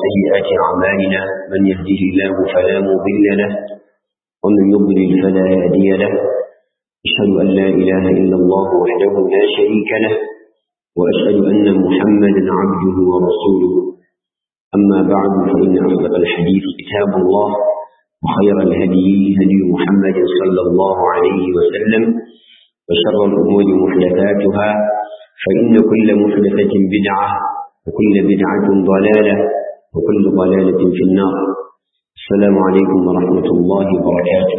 وسيئات أعمالنا من يهده الله فلا مضل له ومن يضلل فلا هادي له أشهد أن لا إله إلا الله وحده لا شريك له وأشهد أن محمدا عبده ورسوله أما بعد فإن أصدق الحديث كتاب الله وخير الهدي هدي محمد صلى الله عليه وسلم وشر الأمور محدثاتها فإن كل محدثة بدعة وكل بدعة ضلالة وكل ضلالة في النار السلام عليكم ورحمة الله وبركاته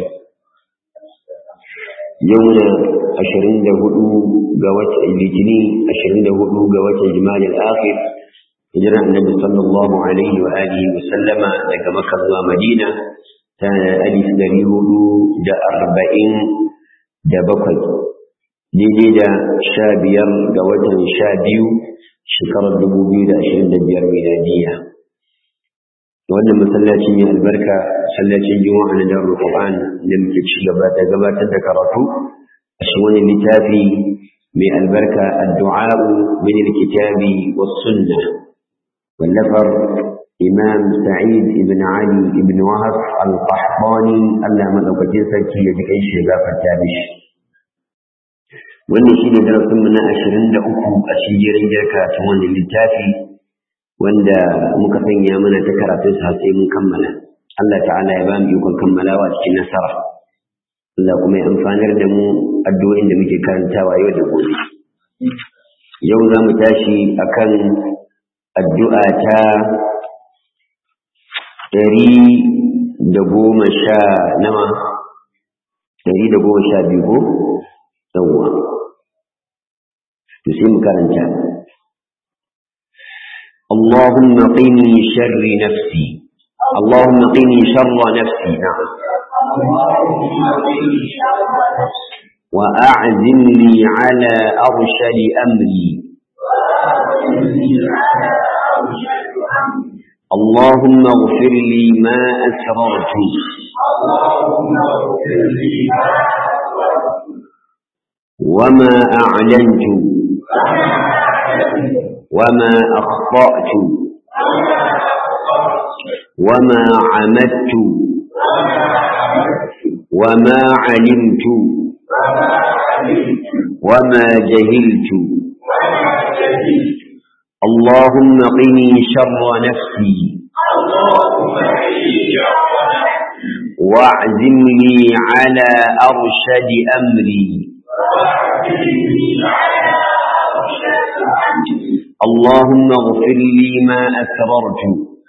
يوم أشرين دهدو قوات الجنين أشرين دهدو قوات جمال الآخر هجرة النبي صلى الله عليه وآله وسلم لك مكة ومدينة كان ألف دريهدو دا أربعين دا بقي daidai da sha biyar ga watan sha biyu shekarar dubu biyu da ashirin da biyar miladiya wannan masallaci mai albarka masallacin juma'a na darul qur'an da muke ci gaba da gabatar da karatu a cikin wani littafi mai albarka addu'a min alkitabi was sunnah wallafar imam sa'id ibn ali ibn wahab al-qahtani Allah madaukakin sarki ya ji kai shi gafarta mishi wannan shi ne darasinmu na ashirin da uku a cikin jirka ta wannan littafi wanda muka sanya mana ta karatun sa sai mun kammala Allah ta'ala ya ba mu ikon kammalawa cikin nasara Allah kuma ya amfanar da mu addu'o'in da muke karantawa yau da gobe yau za mu tashi akan addu'a ta ɗari da goma sha nawa ɗari da goma sha biyu ko yawwa تسيم كرنجا اللهم قني شر نفسي اللهم قني شر نفسي نعم وأعزم لي على أرشد أمري اللهم اغفر لي ما أسررت اللهم اغفر لي ما وما أعلنت وما أخطأت وما عمدت وما علمت وما جهلت اللهم قني شر نفسي واعزم لي على أرشد أمري اللهم اغفر لي ما أسررت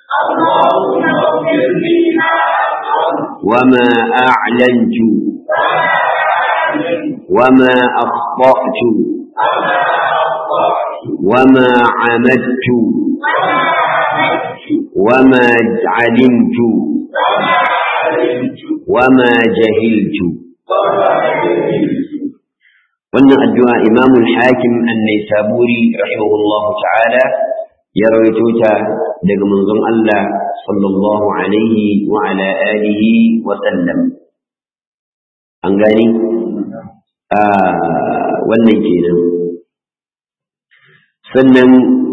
وما أعلنت وما أخطأت وما عمدت وما علمت وما جهلت wannan addu'a imamul hakim annai saburi rahimahullah ta'ala ya rawaito ta daga manzon Allah sallallahu alaihi wa ala alihi wa sallam an gani a wannan kenan sannan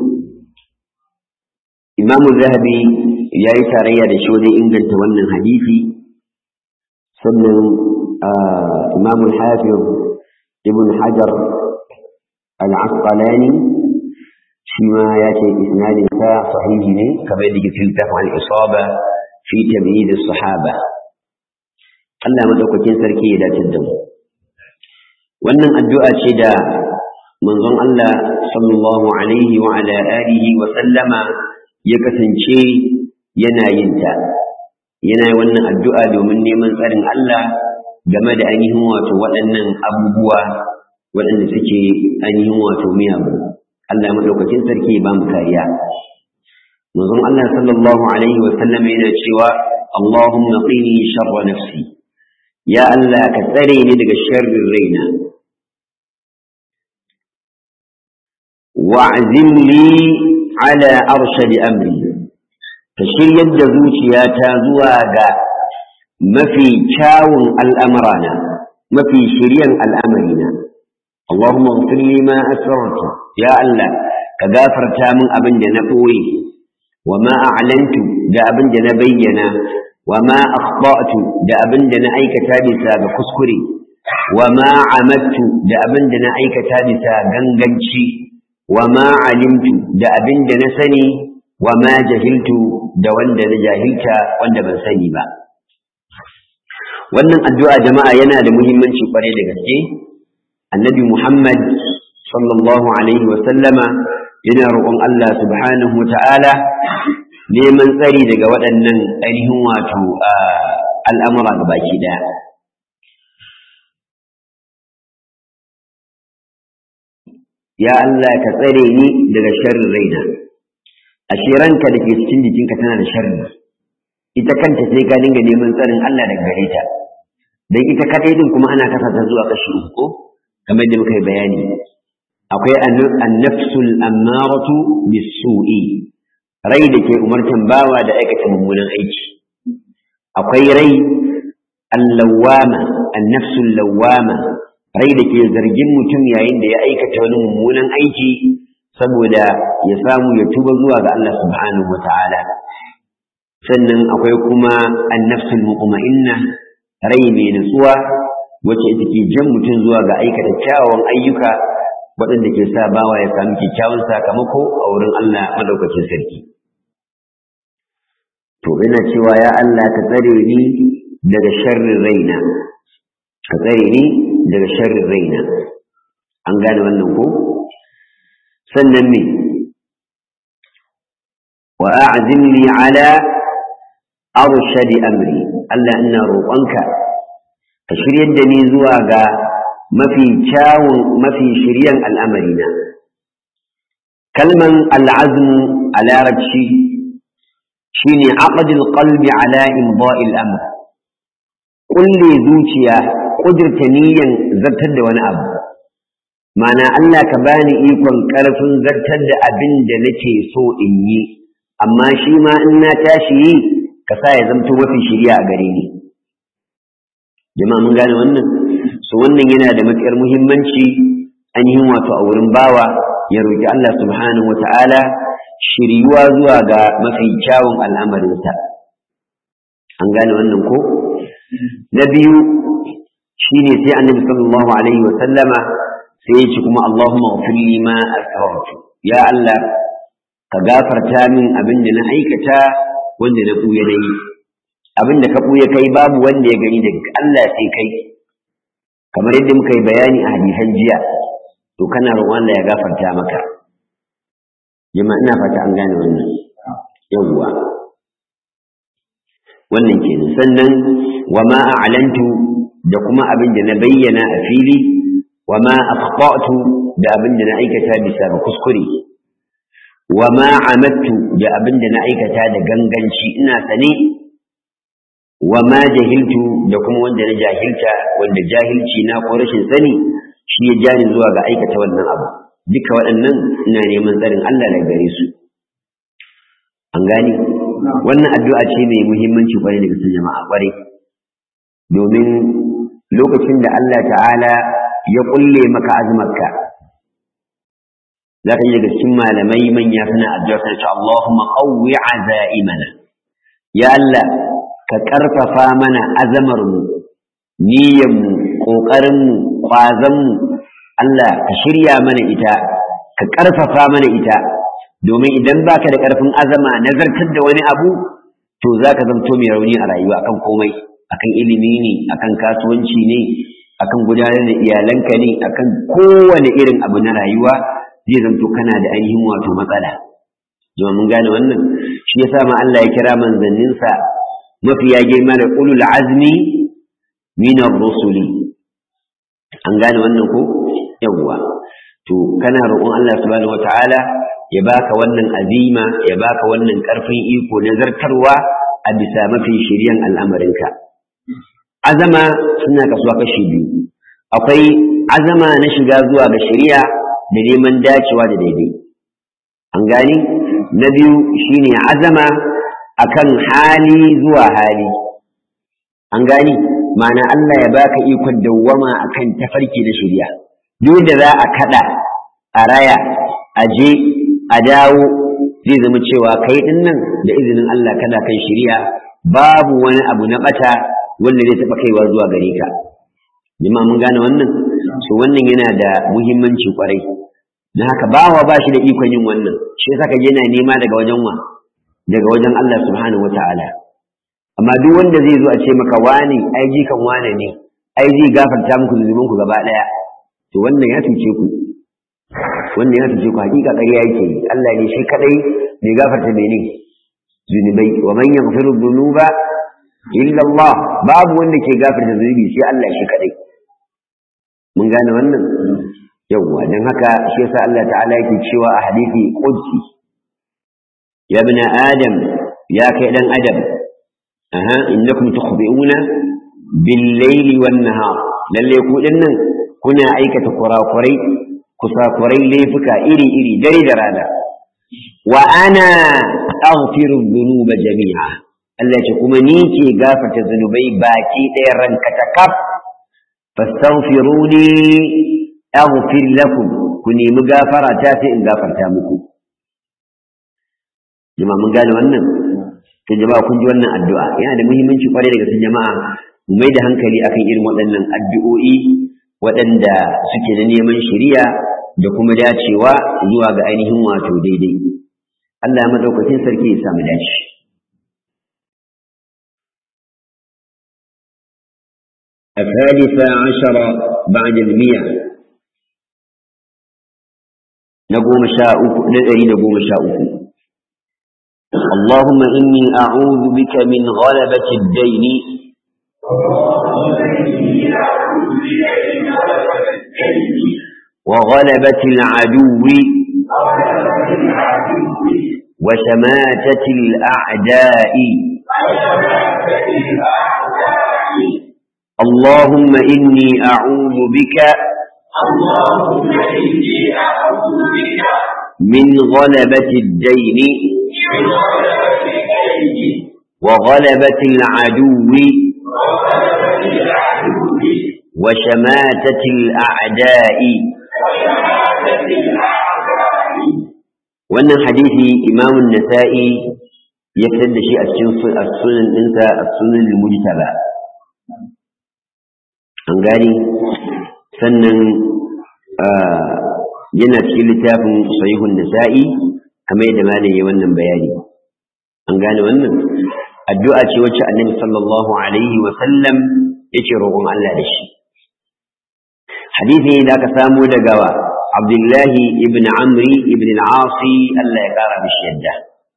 imamul zahabi ya yi tarayya da shi wajen inganta wannan hadisi sannan imamul hafiz ابن حجر العسقلاني فيما ياتي اسناد صحيح كما يجي في عن الاصابه في تمييز الصحابه Allah madaukakin sarki ya dace da mu wannan addu'a ce da manzon Allah sallallahu alaihi wa ala alihi wa sallama ya kasance yana yin ta yana wannan addu'a domin neman tsarin Allah game da ainihin wato waɗannan abubuwa waɗanda suke ainihin wato miyagu Allah maɗaukakin sarki ba mu kariya manzon Allah sallallahu alaihi wa sallam yana cewa Allahumma qini sharra nafsi ya Allah ka tsare ni daga sharrin raina wa'zim li ala arshadi amri ka shiryar da zuciyata zuwa ga mafi kyawun al'amurana mafi shiryan al'amarina Allahumma ghfir li ma asrartu ya Allah ka gafarta min abin da na ɓoye wa ma a'lantu da abin da na bayyana wa ma akhta'tu da abin da na aikata bisa ga kuskure wa ma amattu da abin da na aikata bisa ganganci wa ma alimtu da abin da na sani wa ma jahiltu da wanda na jahilta wanda ban sani ba wannan addu'a jama'a yana da muhimmanci kwarai da gaske annabi muhammad sallallahu alaihi wa sallama yana roƙon Allah subhanahu wa ta'ala neman tsari daga waɗannan ainihin wato al'amura ga baki ɗaya ya Allah ka tsare ni daga sharrin raina ashe ranka da ke cikin jikinka tana da sharri ita kanta sai ka dinga neman tsarin Allah daga gare ta dan ita kadai din kuma ana kasa ta zuwa kashi uku kamar yadda muka yi bayani akwai an-nafsul ammaratu bis-su'i rai da ke umartan bawa da aikata mummunan aiki akwai rai al-lawwama an-nafsul lawwama rai da ke zargin mutum yayin da ya aikata wani mummunan aiki saboda ya samu ya tuba zuwa ga Allah subhanahu wa ta'ala sannan akwai kuma annafsul muqma'inna rai mai nutsuwa wacce ita ke jan mutum zuwa ga aikata kyawawan ayyuka waɗanda ke sa bawa ya samu kyakkyawan sakamako a wurin Allah madaukakin sarki to ina cewa ya Allah ka tsare ni daga sharrin raina ka tsare ni daga sharrin raina an gane wannan ko sannan me wa a'zim li ala arshad amri Allah ina roƙonka ka shiryar da ni zuwa ga mafi kyawun mafi shiryan al'amarina kalman al'azmu a larabci shine aqdul qalbi ala imda'il amr kulle zuciya kudurta niyyan zartar da wani abu mana Allah ka bani ikon ƙarfin zartar da abin da nake so in yi amma shi ma in na tashi yi ka sa ya zamto mafi shirya a gare ni jama'a mun gane wannan so wannan yana da matuƙar muhimmanci ainihin wato a wurin bawa ya roƙi Allah subhanahu wata'ala shiryuwa zuwa ga mafi kyawun al'amarinsa an gane wannan ko na biyu shine sai annabi sallallahu alaihi wa sallama sai ya ce kuma Allahumma ghfir li ma asrartu ya Allah ka gafarta min abin da na aikata wanda na buya na yi abin da ka buya kai babu wanda ya gani daga Allah sai kai kamar yadda muka yi bayani a hadisan jiya to kana roƙon Allah ya gafarta maka jama'a ina fata an gane wannan yawwa wannan kenan sannan wa ma a'lantu da kuma abin da na bayyana a fili wa ma akhta'tu da abin da na aikata bisa ga kuskure wa ma amattu da abin da na aikata da ganganci ina sane wa ma jahiltu da kuma wanda na jahilta wanda jahilci na ko rashin sani shi ya jani zuwa ga aikata wannan abu duka waɗannan ina neman tsarin Allah daga gare su an gani wannan addu'a ce mai muhimmanci kwarai daga sun jama'a kwarai domin lokacin da Allah ta'ala ya kulle maka azumarka za ka yi daga cikin malamai manya suna addu'a suna ce Allahumma qawwi azaimana ya Allah ka karfafa mana azamar mu niyyar mu kokarin mu kwazan mu Allah ka shirya mana ita ka karfafa mana ita domin idan baka da karfin azama nazartar da wani abu to zaka zanto mai rauni a rayuwa akan komai akan ilimi ne akan kasuwanci ne akan gudanar da iyalanka ne akan kowane irin abu na rayuwa zai zanto kana da ainihin wato matsala domin mun gane wannan shi yasa ma Allah ya kira manzanninsa mafiya girma da ulul azmi min ar-rusuli an gane wannan ko yawwa to kana roƙon Allah subhanahu wataala ya baka wannan azima ya baka wannan ƙarfin iko na zartarwa a bisa mafi shiryan al'amarinka azama suna kasuwa kashi biyu akwai azama na shiga zuwa ga shari'a da neman dacewa da daidai an gani na biyu shine azama akan hali zuwa hali an gani ma'ana Allah ya baka ikon dawwama akan tafarki na shari'a duk da za a kada a raya a je a dawo zai zama cewa kai din nan da izinin Allah kana kan shari'a babu wani abu na bata wanda zai taɓa kaiwa zuwa gare ka jama'a mun gane wannan so wannan yana da muhimmanci kwarai na haka bawa ba shi da ikon yin wannan shi yasa ka yana nema daga wajen wa daga wajen Allah subhanahu wataala amma duk wanda zai zo a ce maka wani ai jikan wane ne ai zai gafarta muku zunubanku gaba daya to wannan ya tuce ku wannan ya tuce ku hakika ƙarya yake yi Allah ne shi kadai mai gafarta mene zunubai wa man yaghfiru dhunuba illa Allah babu wanda ke gafarta zunubi sai Allah shi kadai mun gane wannan yawwa dan haka shi yasa Allah ta'ala yake cewa a hadisi qudsi ya ibn adam ya kai dan adam aha innakum tukhbi'una bil layli wan nahar lalle ku dinnan kuna aikata kurakurai kusakurai laifuka iri iri dare da rana wa ana aghfiru dhunuba jami'a Allah ce kuma ni ke gafarta zunubai baki ɗaya ranka ta kaf fastaghfiruni aghfir lakum ku nemi gafara ta sai in gafarta muku jama'a mun gane wannan to jama'a kun ji wannan addu'a yana da muhimmanci kwarai daga cikin jama'a mu mai da hankali akan irin waɗannan addu'o'i waɗanda suke da neman shari'a da kuma dacewa zuwa ga ainihin wato daidai Allah ya madaukakin sarki ya samu dace الثالثة عشر بعد المئة نقوم شاء نذري نقوم شاء اللهم إني أعوذ بك من غلبة الدين وغلبة العدو وشماتة الأعداء اللهم إني أعوذ بك اللهم إني أعوذ بك من غلبة الدين من غلبة الدين وغلبة العدو وغلبة العدو وشماتة الأعداء وشهادة الأعداء wannan hadisi imamun nasa'i ya fitar da shi a cikin su- a sunan ɗinsa a sunan mujtaba an gani sannan ah, yana cikin littafin sahihun nasa'i kamar yadda malam ya wannan bayani an gane wannan addu'a ce wacce annabi sallallahu alaihi wa sallam yake roƙon Allah da shi hadisi da aka samu daga wa Abdullahi ibn Amri ibn al-Asi Allah ya kara mishi yadda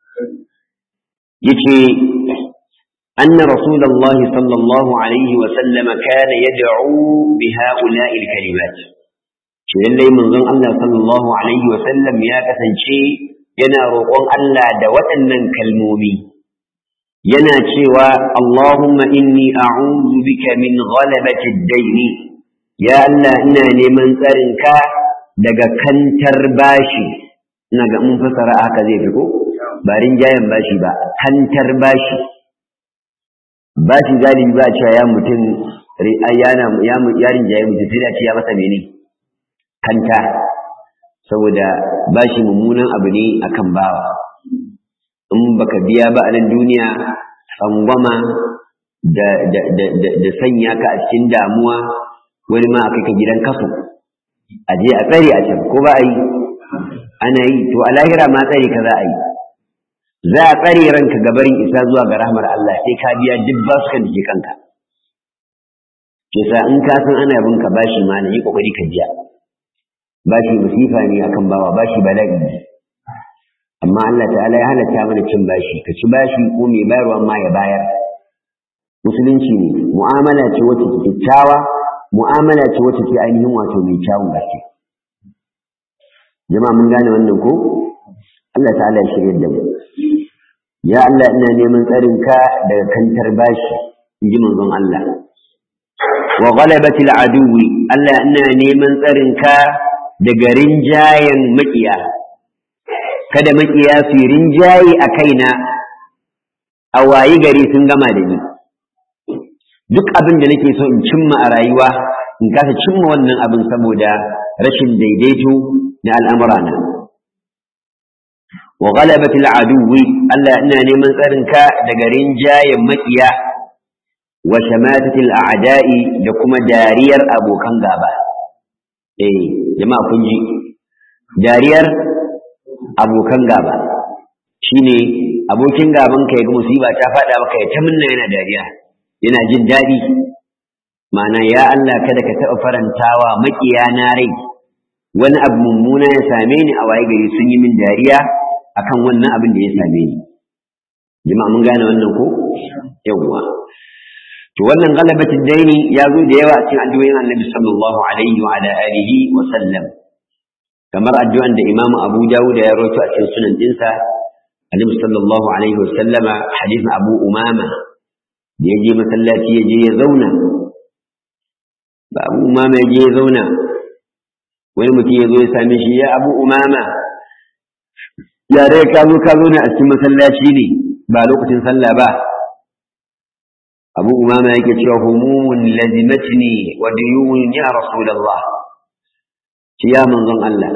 yace anna rasulullahi sallallahu alaihi wa sallam kana yad'u bi ha'ula'i al-kalimat shi lallai manzon Allah sallallahu alaihi wa sallam ya kasance yana roƙon Allah da waɗannan kalmomi yana cewa Allahumma inni a'udhu bika min ghalabati ad-dayn ya Allah ina neman tsarinka daga kantar bashi ina ga mun fasara haka zai fi ko ba rinjayen bashi ba kantar bashi bashi galibi ba a cewa ya mutum ri- ai yana ya mu- ya rinjaye mutum sai da ce ya masa mene kanta saboda bashi mummunan abu ne akan bawa in baka biya ba a nan duniya tsangwama da, da, da, da, da sanya ka a cikin damuwa wani ma a kai ka gidan kaso a je a tsare a can ko ba a yi ana yi to a lahira ma tsare ka za a yi za a tsare ranka gabarin isa zuwa ga rahmar Allah sai ka biya duk basukan da ke kanka ke sa in ka san ana bin ka bashi ma na yi kokari ka biya bashi musifa ne akan bawa bashi bala'i ne amma Allah ta'ala ya halatta mana cin bashi ka ci bashi ko mai bayarwa ma ya bayar musulunci ne mu'amala ce wacce ke kyakkyawa mu'amala ce wacce ke ainihin wato mai kyawun gaske jama'a mun gane wannan ko Allah ta'ala ya shirya da mu ya Allah ina neman tsarin ka daga kantar bashi in ji manzon Allah wa ghalabatil aduwi Allah ina neman tsarin ka daga rinjayen maƙiya kada maƙiya su yi rinjaye a kaina a wayi gari sun gama da ni duk abin da nake so in cimma a rayuwa in kasa cimma wannan abin saboda rashin daidaito na al'amurana wa ghalabatil aduwi Allah ina neman tsarinka daga rinjayen makiya wa shamatatil a'da'i da kuma dariyar abokan gaba eh jama'a kun ji dariyar abokan gaba shine abokin gaban ka yaga musiba ta faɗa maka ya ta minna yana dariya yana jin daɗi ma'ana ya Allah kada ka taɓa farantawa makiya na rai wani abu mummuna ya same ni a waye gari sun yi min dariya akan wannan abin da ya same ni jama'a mun gane wannan ko yawwa to wannan galabatin daini ya zo da yawa a cikin addu'o'in Annabi sallallahu alaihi wa ala alihi wa sallam kamar addu'an da Imam Abu Dawud ya rawaito a cikin sunan dinsa Annabi sallallahu alaihi wa sallama hadisin Abu Umama da ya je masallaci ya je ya zauna ba Abu Umama ya je ya zauna wani mutum ya zo ya same shi ya Abu Umama ya dai ka zo ka zo ne a cikin masallaci ne ba lokacin sallah ba abu umama yake cewa humumun lazimatni wa duyun ya rasulullah ci ya manzon Allah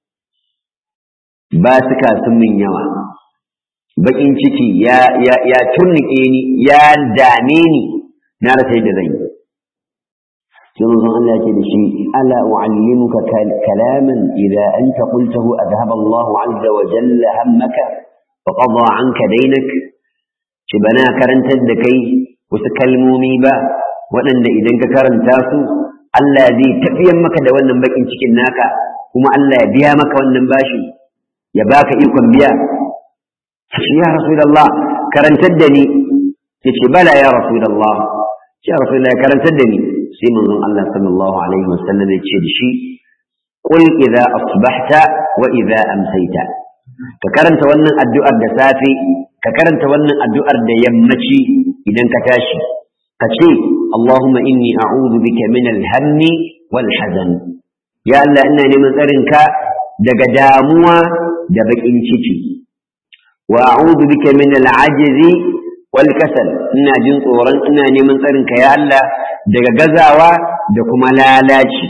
ba suka sun min yawa bakin ciki ya ya ya turnike ni ya dame ni na rasa yadda zan yi sai manzon Allah yake da shi ala uallimuka kalaman idza anta qultahu adhhaba Allah azza wa jalla hammaka wa qada anka daynak shi bana karantar da kai wasu kalmomi ba waɗanda idan ka karanta su Allah zai tafiyan maka da wannan bakin cikin naka kuma Allah ya biya maka wannan bashi ya baka ikon biya shi ya rasulullah karantar da ni yace bala ya rasulullah ya rasulullah karantar da ni sai manzon Allah sallallahu alaihi wasallam ya ce da shi qul idza asbahta wa idza amsayta ka karanta wannan addu'ar da safe ka karanta wannan addu'ar da yammaci idan ka tashi ka ce Allahumma inni a'udhu bika min al-hammi wal hazan ya Allah ina neman tsarinka daga damuwa da bakin ciki wa a'udhu bika min al-ajzi wal kasal ina jin tsoron ina neman tsarinka ya Allah daga gazawa da kuma lalaci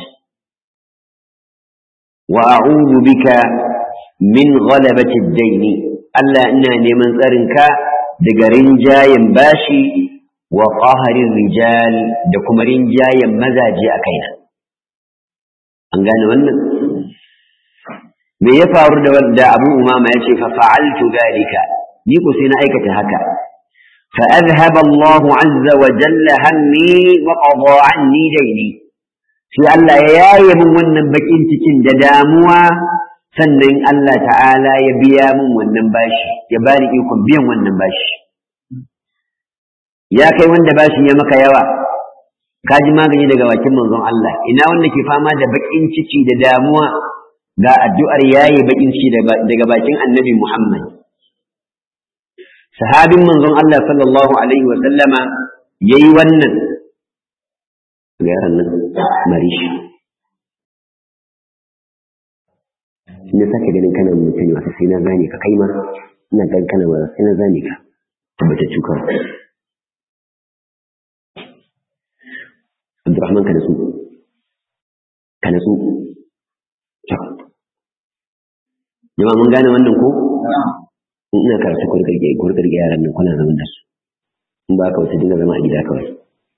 wa a'udhu bika min ghalabati ad-dayn Allah ina neman tsarinka daga rinjayen bashi wa qaharin rijal da kuma rinjayen mazaje a kaina an gane wannan me ya faru da wanda Abu Umama ya ce fa fa'altu dalika ni ko sai na aikata haka fa azhaba Allah azza wa jalla hammi wa qada anni dayni sai Allah ya yaye min wannan bakin cikin da damuwa sannan Allah ta'ala ya biya min wannan bashi ya bani ikon biyan wannan bashi ya kai wanda bashi ya maka yawa ka ji magani daga bakin manzon Allah ina wanda ke fama da bakin ciki da damuwa ga addu'ar yayi bakin ciki daga bakin annabi Muhammad sahabin manzon Allah sallallahu alaihi wa sallama yayi wannan ga yaran nan marishi in ya sake ganin kana mutum wata sai na zane ka kai ma ina ganin kana wata sai na zane ka tabbata cuka Abdurrahman ka nasu ka nasu jama mun gane wannan ko in ina karatu ko rike ko rike yaran nan kuna zaman da su in ba ka wasu dinga zama a gida kawai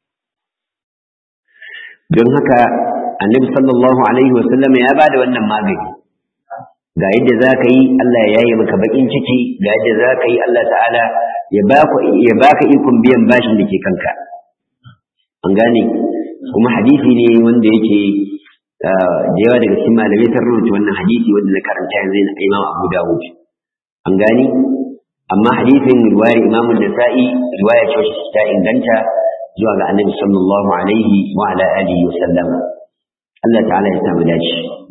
don haka annabi sallallahu alaihi wa sallam ya bada wannan magani ga yadda za ka yi Allah ya yaye maka bakin ciki ga yadda za ka yi Allah ta'ala ya baka ikon biyan bashin da ke kanka an gane kuma hadisi ne wanda yake da yawa daga cikin malamai sun rubuta wannan hadisi wanda na karanta yanzu na Imam Abu Dawud an gane amma hadisin riwayar Imam Nasa'i riwaya ce wacce ta inganta zuwa ga Annabi sallallahu alaihi wa ala alihi wa sallam Allah ta'ala ya samu dace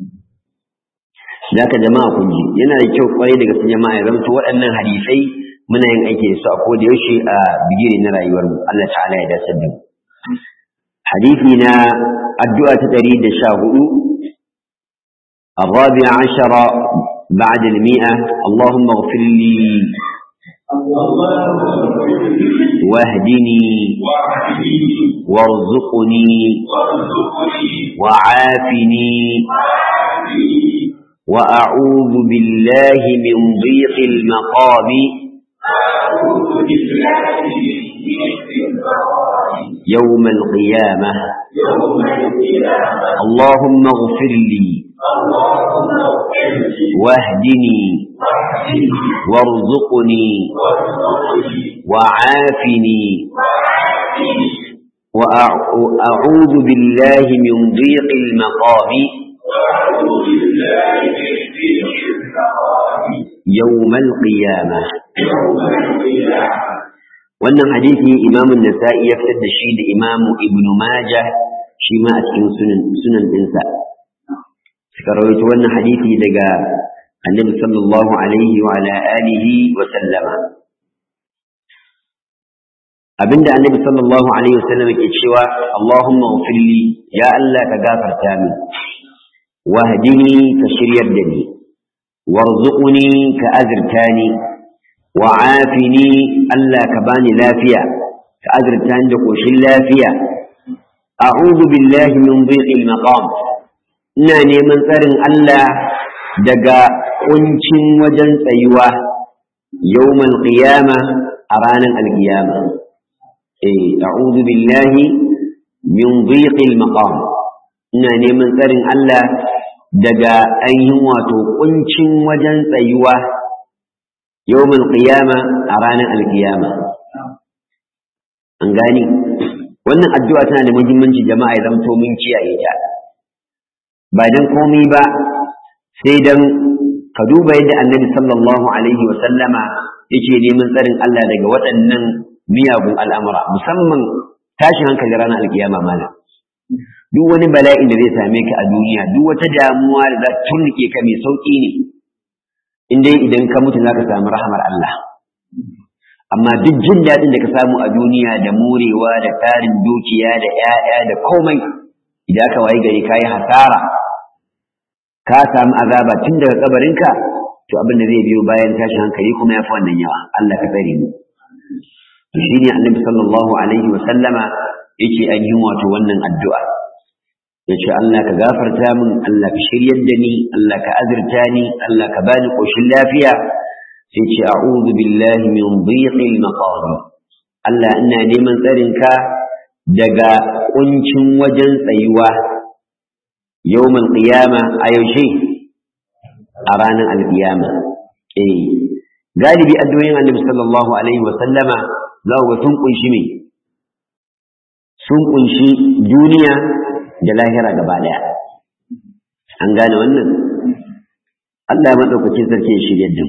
Zaka jama'a kun ji yana da kyau kwarai daga cikin jama'a ya zanto waɗannan hadisai muna yin aiki da su a koda yaushe a bigire na rayuwar mu Allah ta'ala ya dace da mu hadisi na addu'a ta 114 الرابع عشر بعد المئة اللهم اغفر لي واهدني وارزقني وعافني وأعوذ بالله من ضيق المقام أعوذ بالله من ضيق المقام يوم القيامة يوم القيامة اللهم اغفر لي اللهم اغفر لي واهدني واهدني وارزقني وارزقني وعافني وعافني وأعوذ بالله من ضيق المقام وأعوذ بالله من ضيق المقام يوم القيامة يوم القيامة wannan hadisi imamun nasa'i ya fitar da shi da imamu ibnu majah shi ma a cikin sunan sunan dinsa suka rawaito wannan hadisi daga annabi sallallahu alaihi wa ala alihi wa sallama abinda annabi sallallahu alaihi wa sallama ke cewa allahumma ghfirli ya allah ka gafarta min wahdini ka shiryar da ni warzuqni ka azirtani wa'afini Allah ka bani lafiya ka azurta ni da koshin lafiya a'udhu billahi min dhiqil maqam ina neman tsarin Allah daga kuncin wajen tsayuwa yawmal qiyama a ranar alqiyama eh a'udhu billahi min dhiqil maqam ina neman tsarin Allah daga ainihin wato kuncin wajen tsayuwa يوم القيامة أرانا القيامة an gani wannan addu'a tana da muhimmanci jama'a ya zamto mun kiyaye ta ba dan komai ba sai dan ka duba yadda annabi sallallahu alaihi wa sallama yake neman tsarin Allah daga waɗannan miyagun al'amura musamman tashin hankali ranar alkiyama malam duk wani bala'in da zai same ka a duniya duk wata damuwa da za ta turnike ka mai sauƙi ne in dai idan ka mutu za ka samu rahamar Allah amma duk jin daɗin da ka samu a duniya da morewa da tarin dukiya da ‘ya'ya da komai idan aka wayi gari ka yi hasara ka samu azaba tun daga kabarinka to abin da zai biyo bayan tashin hankali kuma ya fi wannan yawa Allah ka tsare mu to shi ne annabi sallallahu alaihi wa sallama yake ainihin wato wannan addu'a yace Allah ka gafarta min Allah ka shiryar da ni Allah ka azurta ni Allah ka bani koshin lafiya sai ce a'udhu billahi min dhiqil maqam Allah ina neman tsarin ka daga kuncin wajen tsayuwa yawmal qiyama a yaushe a ranar alqiyama eh galibi addu'o'in annabi sallallahu alaihi wa sallama za ku sun kunshi me sun kunshi duniya da lahira gaba daya an gane wannan Allah ya madaukakin sarki ya shirye da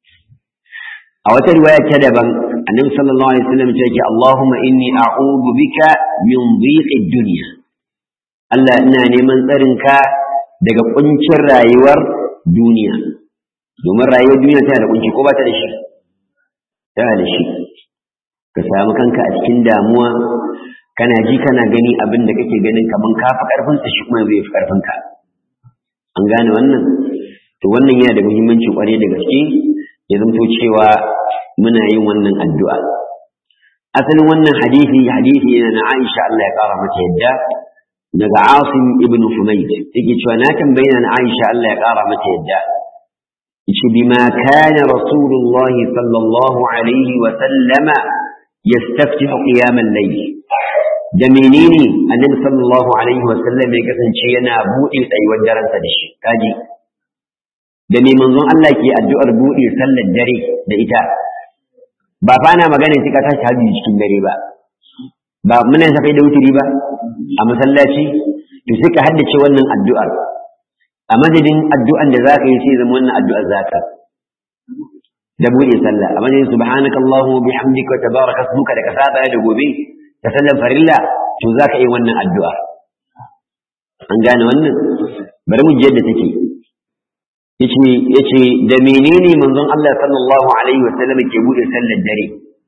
a wata riwaya ta daban annabi sallallahu alaihi wasallam ya ce Allahumma inni a'udhu bika min dhiqid dunya Allah ina neman tsarin ka daga kuncin rayuwar duniya domin rayuwar duniya tana da kunci ko ba ta da shi tana da shi ka samu kanka a cikin damuwa kana ji kana gani abin da kake ganin kaman ka fi karfin sa shi kuma zai fi karfin ka an gane wannan to wannan yana da muhimmanci kwarai da gaske ya zanto cewa muna yin wannan addu'a asalin wannan hadisi hadisi yana na Aisha Allah ya kara mata yadda daga Asim ibn Humayd yake cewa na tambaye na Aisha Allah ya kara mata yadda yace bima kana rasulullahi sallallahu alaihi wa sallama yastaftihu qiyam al-layl da menene annabi sallallahu alaihi wa sallam ya kasance yana buɗe tsayuwar daren sa da shi kaji da me manzon Allah ke addu'ar buɗe sallar dare da ita ba fa ana magana sai ka tashi hajji cikin dare ba ba muna safai da wuturi ba a masallaci to sai ka haddace wannan addu'ar a madadin addu'an da zaka yi sai zama wannan addu'ar zaka da buɗe sallah a madadin subhanaka allahumma bihamdika wa tabaraka ismuka da ka saba da gobe da sallar farilla to zaka yi wannan addu'a an gane wannan bari mu ji yadda take yace yace da menene manzon Allah sallallahu alaihi wasallam ke bude sallar dare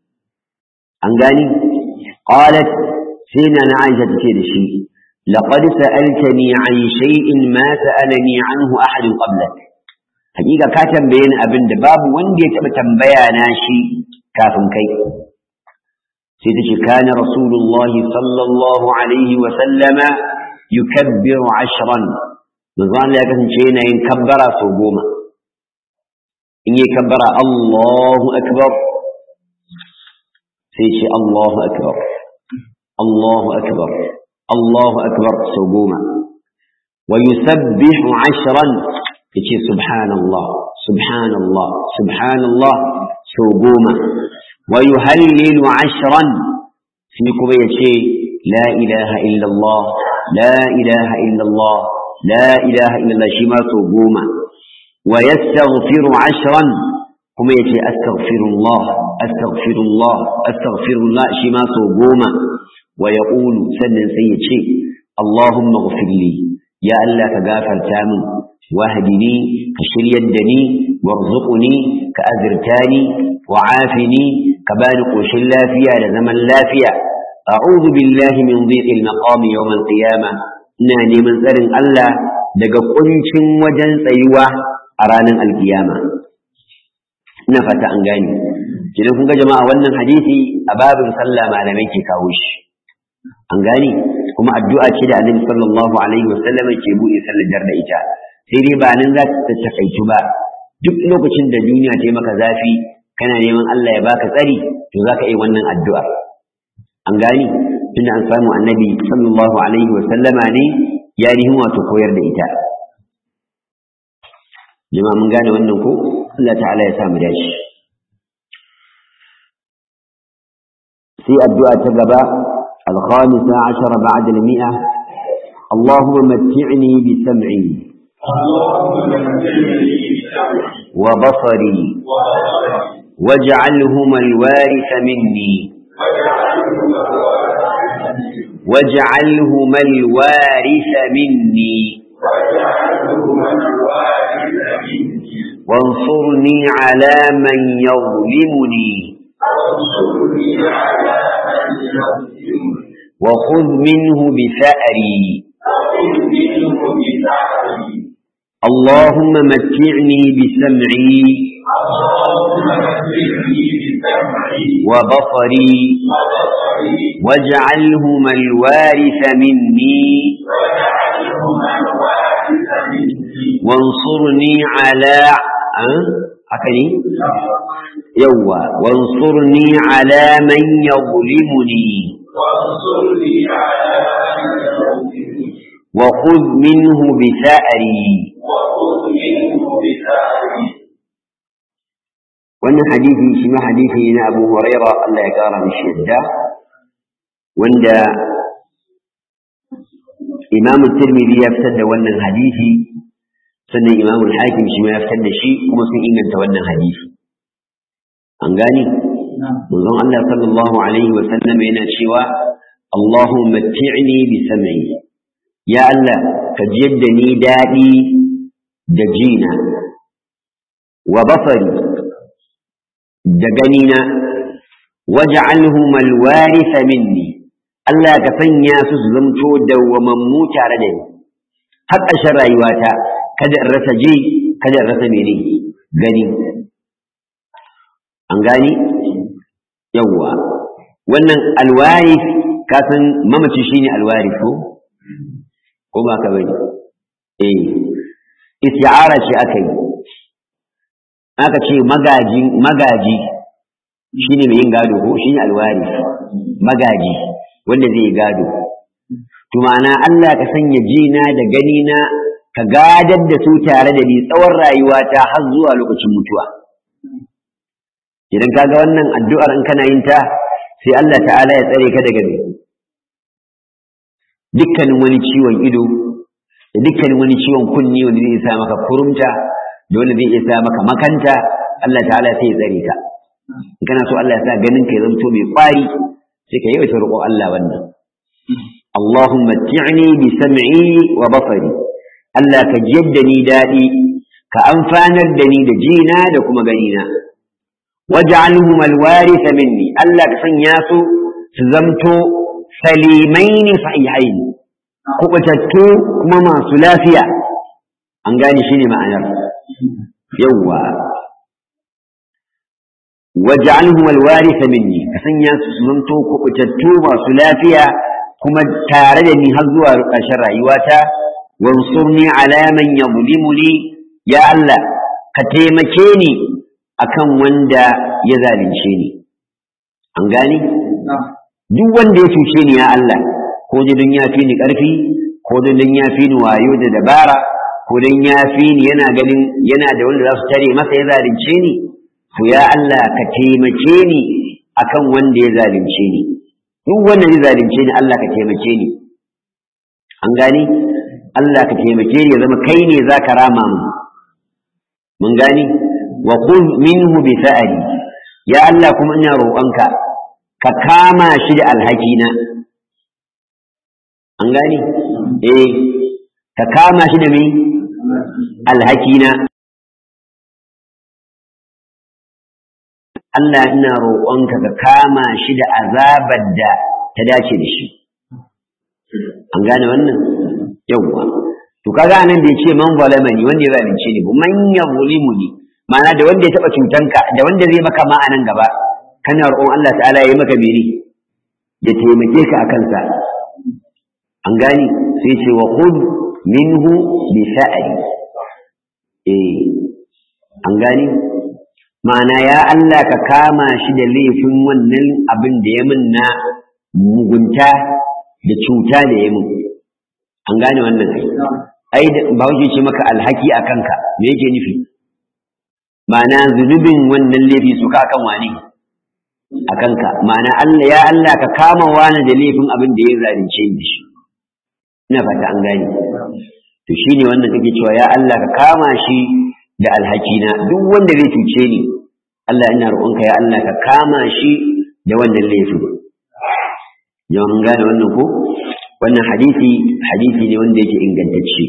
an gani qalat sai na Aisha tace da shi laqad sa'altani an shay'in ma sa'alani anhu ahad qablak hakika ka tambaye ni abin da babu wanda ya taba tambaya na shi kafin kai sai tace kana rasulullahi sallallahu alaihi wasallama yukabbiru ashran manzo Allah ya kasance yana yin kabbara sau goma in yi kabbara Allahu akbar sai ce Allahu akbar Allahu akbar Allahu akbar sau goma wa yusabbihu ashran yace subhanallah subhanallah subhanallah sau goma wa yuhallilu ashran sai kuma yace la ilaha illallah la ilaha illallah la ilaha illallah shi ma sau goma wa yastaghfiru ashran kuma yace astaghfirullah astaghfirullah astaghfirullah shi ma sau goma wa yaqulu sannan sai yace allahumma ighfirli ya Allah ka gafarta min wahdini ka shiryar da ni warzuqni ka azirtani wa'afini ka bani koshin lafiya da zaman lafiya a'udhu billahi min dhiqil maqam yawm al-qiyamah ina neman tsarin Allah daga kuncin wajen tsayuwa a ranar alkiyama ina fata an gane kidan kun ga jama'a wannan hadisi a babin sallah malamai ke kawo shi an gane kuma addu'a ce da annabi sallallahu alaihi wasallam ke buɗe sallar da ita sai dai ba nan za ta takaitu ba duk lokacin da duniya ta yi maka zafi kana neman Allah ya baka tsari to za ka yi wannan addu'a an gane tunda an samu annabi sallallahu alaihi wasallama ne ya nihin wato koyar da ita jama'a mun gane wannan ko Allah ta'ala ya sa mu dashi sai addu'a ta gaba الخامسة عشر بعد المئة اللهم متعني بسمعي وبصري واجعلهما الوارث مني واجعلهما الوارث مني وانصرني على من يظلمني وخذ منه بثأري اللهم متعني بسمعي وبصري واجعلهما الوارث مني وانصرني على أكني يوا وانصرني على من يظلمني وخذ منه بثأري wannan hadisi shi ma hadisi na Abu Huraira Allah ya kara mishi yadda wanda Imam Tirmidhi ya fitar da wannan hadisi sannan Imam Hakim shi ma ya fitar da shi kuma sun inganta wannan hadisi an gani manzon Allah sallallahu alaihi wa sallam yana cewa Allahumma matti'ni bi sam'i ya Allah ka jiyar da ni daɗi da jina wa basari da ganina waj'alhum alwaritha minni Allah ka sanya su su zamto dawwamammu tare da ni har ƙarshen rayuwata kada in rasa ji kada in rasa mene gani an gani yawwa wannan alwarith ka san mamaci shine alwarith ko ko ba ka bane eh isti'ara ce aka yi aka ce magaji magaji shine mai yin gado ko shine alwari magaji wanda zai gado to ma'ana Allah ka sanya jina da gani na ka gadar da su tare da ni tsawon rayuwata har zuwa lokacin mutuwa idan kaga wannan addu'ar in kana yin ta sai Allah ta'ala ya tsare ka daga me dukkanin wani ciwon ido da dukkanin wani ciwon kunni wanda zai sa maka kurumta da wanda zai sa maka makanta Allah ta'ala sai ya tsare ka in kana so Allah ya sa ganin ka ya zanto mai kwari sai ka yawaita roƙon Allah wannan Allahumma ti'ni bi sam'i wa basari Allah ka jiyar da ni daɗi ka amfanar da ni da jina da kuma ganina waj'alhum alwaritha minni Allah ka sanya su su zamto salimaini sahihain kubatattu kuma masu lafiya an gane shi ne ma'anar yawwa waj'alhum alwaritha minni ka sanya su su zanto kubutattu masu lafiya kuma tare da ni har zuwa ƙarshen rayuwata wansurni ala man yadhlimuni ya Allah ka taimake ni akan wanda ya zalunce ni an gani duk wanda ya cuce ni ya Allah ko don ya fi ni ƙarfi ko don ya fi ni wayo da dabara ko don ya fi ni yana ganin yana da wanda za su tare masa ya zalunce ni to ya Allah ka taimake ni akan wanda ya zalunce ni duk wanda ya zalunce ni Allah ka taimake ni an gani Allah ka taimake ni ya zama kai ne za ka rama mu mun gani wa khudh minhu bi sa'ali ya Allah kuma ina roƙonka ka kama shi da alhakina an gani eh ka kama shi da me alhakina Allah ina roƙonka ka kama shi da azabar da ta dace da shi an gane wannan yawwa to kaga anan da yace man zalamani wanda ya zalunce ni man yazlimuni ma'ana da wanda ya taba cutanka da wanda zai maka ma anan gaba kana roƙon Allah ta'ala ya yi maka biri ya taimake ka akan sa an gani sai ce wa khudh minhu bi sa'ali eh an gani ma'ana ya Allah ka kama shi da laifin wannan abin da ya min na mugunta da cuta da ya min an gane wannan ai ai ba wuce ce maka alhaki a kanka me yake nufi ma'ana zunubin wannan laifi su ka kan wani a kanka ma'ana Allah ya Allah ka kama wani da laifin abin da ya zalunce ni da shi ina fata an gane to shine wannan kake cewa ya Allah ka kama shi da alhakina duk wanda zai cuce ni Allah ina roƙonka ya Allah ka kama shi da wannan laifin yawan mun gane wannan ko wannan hadisi hadisi ne wanda yake ingantacce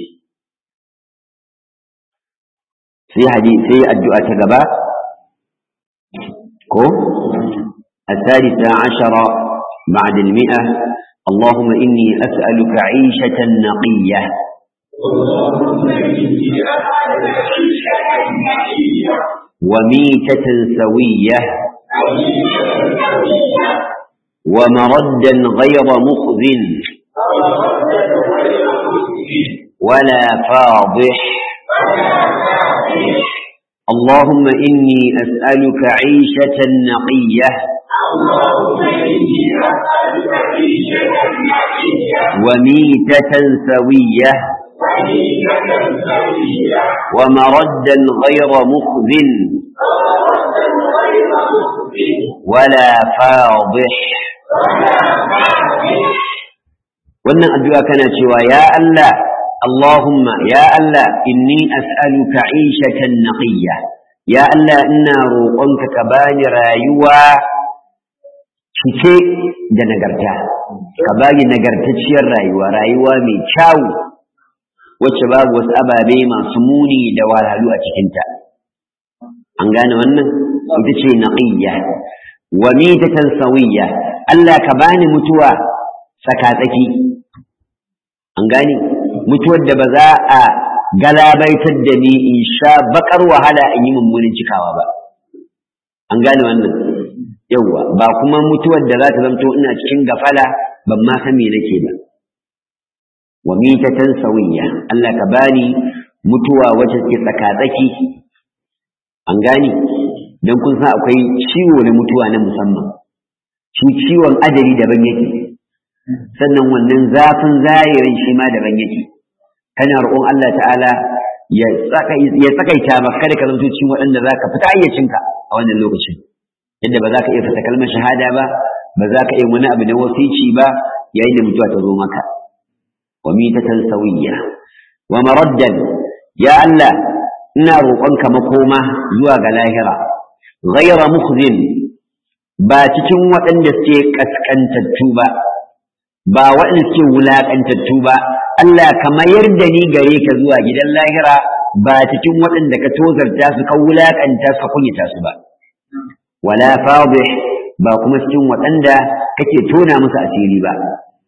sai hadisi sai addu'a ta gaba ko الثالثة عشر بعد المئة اللهم إني أسألك عيشة نقية وميتة سوية ومردا غير مخذ ولا فاضح اللهم إني أسألك عيشة نقية وميتة سوية ومردا غير مخذ ولا فاضح wannan addu'a kana cewa ya Allah Allahumma ya Allah inni as'aluka 'ishatan naqiyya ya Allah ina roƙonka ka bani rayuwa cike da nagarta ka bani nagartacciyar rayuwa rayuwa mai kyau wacce babu wasu ababe masu muni da wahalhalu a cikinta an gane wannan ita ce naqiyya wa mitatan sawiyya Allah ka bani mutuwa tsakatsaki an gane mutuwar da ba za a galabaitar da ni in sha bakar wahala in yi mummunin cikawa ba an gane wannan yauwa ba kuma mutuwar da za ta zamto ina cikin gafala ban ma san me nake ba wa mitatan sawiyya Allah ka bani mutuwa wacce ke tsakatsaki an gane don kun san akwai ciwo na mutuwa na musamman shi ciwon ajali daban yake sannan wannan zafin zahirin shi ma daban yake kana roƙon Allah ta'ala ya tsakaita maka kada ka zanto cikin waɗanda za ka fita ayyacinka a wannan lokacin yadda ba za ka iya fita kalmar shahada ba ba za ka iya wani abu na wasici ba yayin da mutuwa ta zo maka wa mitatan sawiyya wa maraddan ya Allah ina roƙonka makoma zuwa ga lahira ghayra mukhzin ba cikin waɗanda suke kaskantattu ba ba waɗanda suke wulaƙantattu ba Allah ka mayar da ni gare ka zuwa gidan lahira ba cikin waɗanda ka tozarta su ka wulaƙanta su ka kunyata su ba wala fadih ba kuma cikin waɗanda kake tona musu asiri ba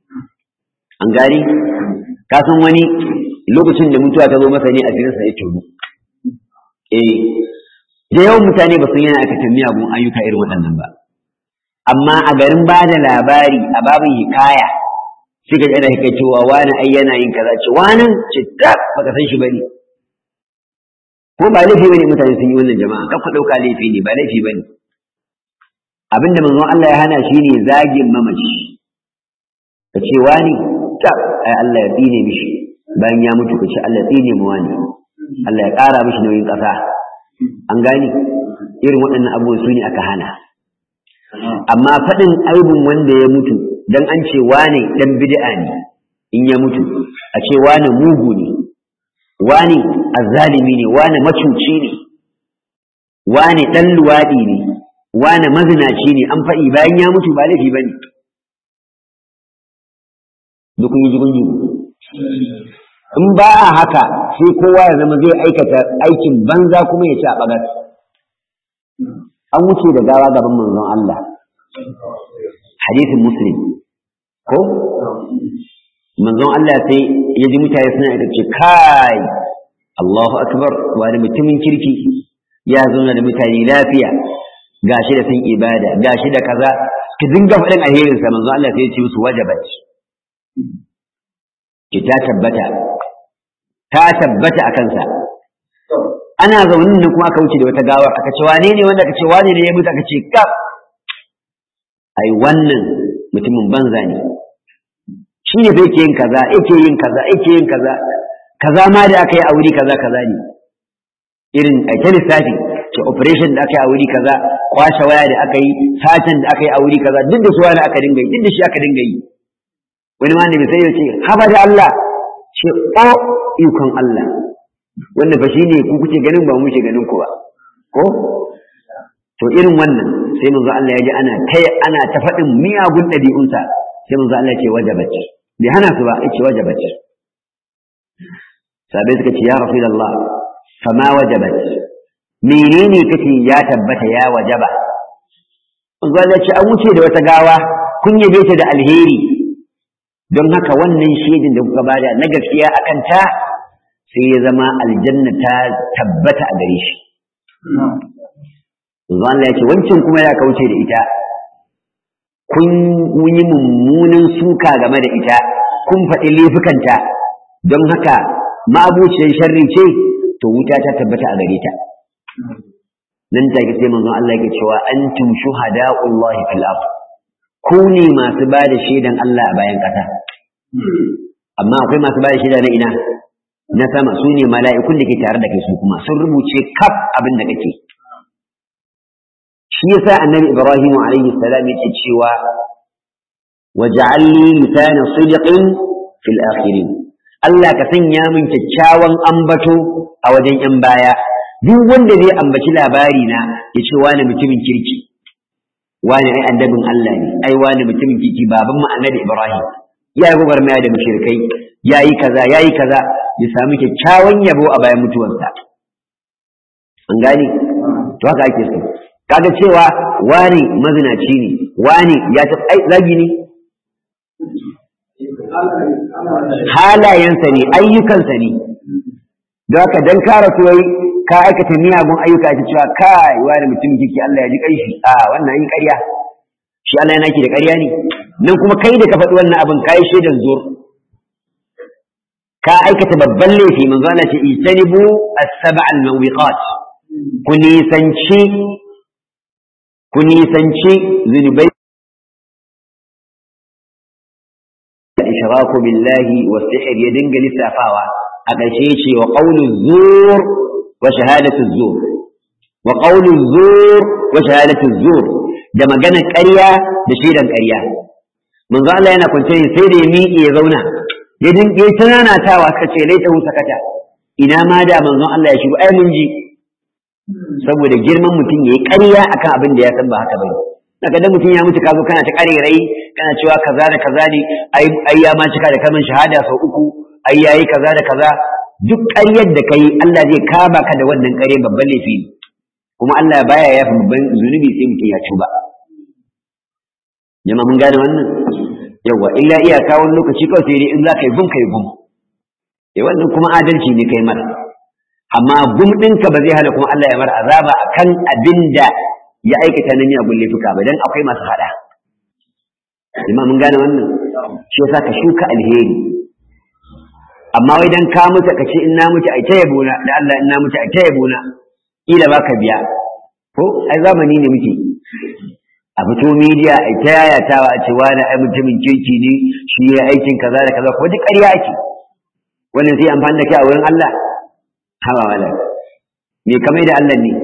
an gani ka san wani lokacin da mutuwa ta zo masa ne asirinsa ya tono eh da yawan mutane ba su yana aikata miyagun ayyuka irin waɗannan ba amma a garin ba da labari a babin hikaya sai ka ji ana kai cewa wani ai yana yin kaza ce wani ce ta baka san shi bane ko ba laifi bane mutane sun yi wannan jama'a kan ku dauka laifi ne ba laifi bane abinda manzon Allah ya hana shi ne zagin mamaci ka ce wani ta ai Allah ya tsine mishi bayan ya mutu ka ce Allah ya tsine mu wani Allah ya ƙara mishi nauyin ƙasa an gani irin waɗannan abubuwan su ne aka hana amma faɗin aibin wanda ya mutu dan an ce wane dan bid'a ne in ya mutu a ce wane mugu ne wane azzalimi ne wane macuci ne wane dan luwaɗi ne wane mazinaci ne an faɗi bayan ya mutu ba laifi bane duk kun yi jigun jigu in ba a haka sai kowa ya zama zai aikata aikin banza kuma ya ci a bagas an wuce da gawa gaban manzon Allah hadisin muslim ko manzon Allah sai ya ji mutane suna ita ce kai Allahu akbar wani mutumin kirki ya zauna da mutane lafiya gashi da sun ibada gashi da kaza ki dinga faɗin alherinsa manzon Allah sai ya ce musu wajabat ki ta tabbata ta tabbata a kansa ana zaune ne kuma aka wuce da wata gawar aka ce wane ne wanda aka ce wane ne ya mutu aka ce kaf ai wannan mutumin banza ne shi ne bai ke yin kaza yake yin kaza yake yin kaza kaza ma da aka yi a wuri kaza kaza ne irin a ta lissafi ce operation da aka yi a wuri kaza kwashe waya da aka yi satan da aka yi a wuri kaza duk da su wani aka dinga yi duk da shi aka dinga yi wani ma ne sai ya ce haba da Allah ce o ikon Allah wanda fa shine ku kuke ganin ba mu ke ganin ku ba ko to irin wannan sai manzo Allah ya ji ana ta ana ta faɗin miyagun ɗabi'unsa sai manzo Allah ya ce wajabat bai hana su ba ya ce wajabat sabai suka ce ya rasulullah fama wajabat menene kace ya tabbata ya wajaba manzo Allah ya ce an wuce da wata gawa kun yabe ta da alheri don haka wannan shaidin da kuka bada na gaskiya akan ta sai ya zama aljanna ta tabbata a gare shi Allah ya ce wancan kuma ya kauce da ita kun yi mummunan suka game da ita kun faɗi laifukanta don haka ma'abuciyar sharri ce to wuta ta tabbata a gare ta nan take sai manzon Allah yake cewa antum shuhada'ullahi fil ard ku ne masu ba da shaidan Allah a bayan ƙasa amma akwai masu ba da shaida na ina na sama su ne mala'ikun da ke tare da kai su kuma sun rubuce kaf abin da kake shi yasa annabi ibrahim alaihi salam yake cewa waj'alni lisana sidqin fil akhirin Allah ka sanya min kyakkyawan ambato a wajen yan baya duk wanda zai ambaci labari na ya ce wani mutumin kirki wani ai annabin Allah ne ai wani mutumin kirki baban mu annabi ibrahim ya yi gwagwarmaya da mushrikai ya yi kaza ya yi kaza ya sami kyakkyawan yabo a bayan mutuwarsa an gane to haka ake so kaga cewa wani mazinaci ne wani ya tafi ai zagi ne halayensa ne ayyukansa ne don haka dan kara kuwai ka aikata miyagun ayyuka ta cewa kai wani mutum kike Allah ya ji kanshi a wannan yin ƙarya shi Allah yana ki da ƙarya ne nan kuma kai da ka faɗi wannan abin kai shaidan zuwa ka aikata babban laifi manzo Allah ce ijtanibu as-sab'a al-muwiqat ku nisanci ku nisanci zunubai ishraku billahi wa sihr ya dinga lissafawa a ƙarshe ce wa qawlu zur wa shahadatu zur wa qawlu zur wa shahadatu zur da maganar ƙarya da shaidan ƙarya manzo Allah yana kwance sai da ya miƙe ya zauna ya dinga ya tunanatawa suka ce laita hu sakata ina ma da manzon Allah ya shigo ai mun ji saboda girman mutum yayi ƙarya akan abin da ya san ba haka bane daga da mutum ya mutu ka zo kana ta ƙarerai kana cewa kaza da kaza ne ai ai ya ma cika da kalmar shahada sau uku ai yayi kaza da kaza duk ƙaryar da kai Allah zai kama ka da wannan ƙarya babban laifi ne kuma Allah baya yafi babban zunubi sai mutum ya tuba jama'a mun gane wannan yawa illa iyaka wani lokaci kawai sai dai in za ka yi gum ka yi gum eh wannan kuma adalci ne kai mara amma gum ɗinka ba zai hana kuma Allah ya mara azaba akan abin da ya aikata na miyagun laifuka ba dan akwai masu hada jama'a mun gane wannan shi yasa ka shuka alheri amma wai dan ka mutu ka ce in na mutu ai ta yabona da Allah in na mutu ai ta yabona kila baka biya ko ai zamani ne muke a fito media ai ta yayatawa a ce wani ai mutumin kirki ne shi ya aikin kaza da kaza ko duk ƙarya ake wannan sai amfani da kai a wurin Allah hawa wala me kamar da Allah ne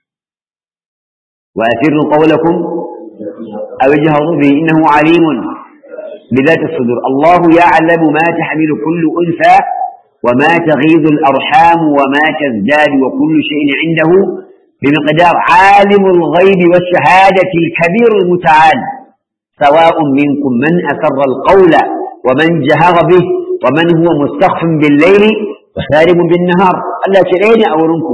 wa asirru qawlakum aw ijharu bi innahu alimun بذات الصدور الله يعلم ما تحمل كل أنثى وما تغيض الأرحام وما تزداد وكل شيء عنده بمقدار عالم الغيب والشهادة الكبير المتعال سواء منكم من أسر القول ومن جهر به ومن هو مستخف بالليل وسارب بالنهار ألا ترين أورنكم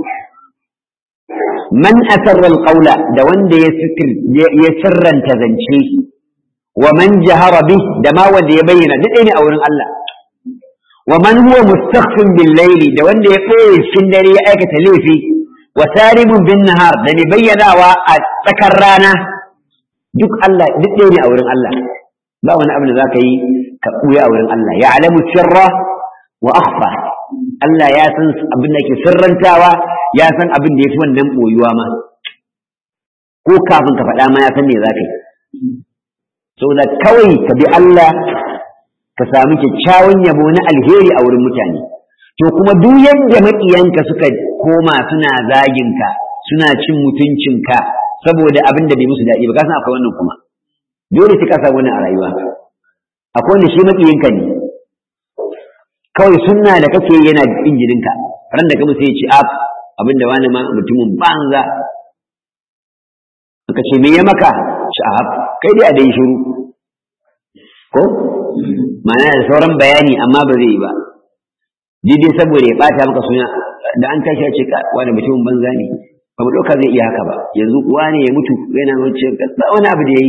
من أسر القول دوان دي يسر يسرا تذنشيه ومن جهر به دما wanda ya bayyana duk ne a wurin Allah wa man huwa mustakhfin bil layli da wanda ya koyi cikin dare ya aikata laifi wa saribun bin nahar da ne bayyanawa a tsakar rana duk Allah duk ne a wurin Allah ba wani abu da zaka yi ka buya a wurin Allah ya alamu sirra wa akhfa Allah ya san abin da ke sirrantawa ya san abin da yafi wannan boyuwa ma ko kafin ka faɗa ma ya san me zaka yi saboda kawai ka bi Allah ka sami kyakkyawan yabo na alheri a wurin mutane to kuma duk yadda maƙiyanka suka koma suna zaginka suna cin mutuncinka saboda abin da bai musu daɗi ba ka san akwai wannan kuma dole sai ka samu wannan a rayuwa akwai wanda shi maƙiyinka ne kawai sunna da kake yana jin jininka ran da kuma sai ya ce ab abin da wani ma mutumin banza ka ce me ya maka sha'ab kai dai a dai shiru ko ma'ana da sauran bayani amma ba zai yi ba daidai saboda ya bata maka suna da an tashi ya ce ka wani mutumin banza ne ba mu ɗauka zai iya haka ba yanzu wani ya mutu yana mace ba wani abu da ya yi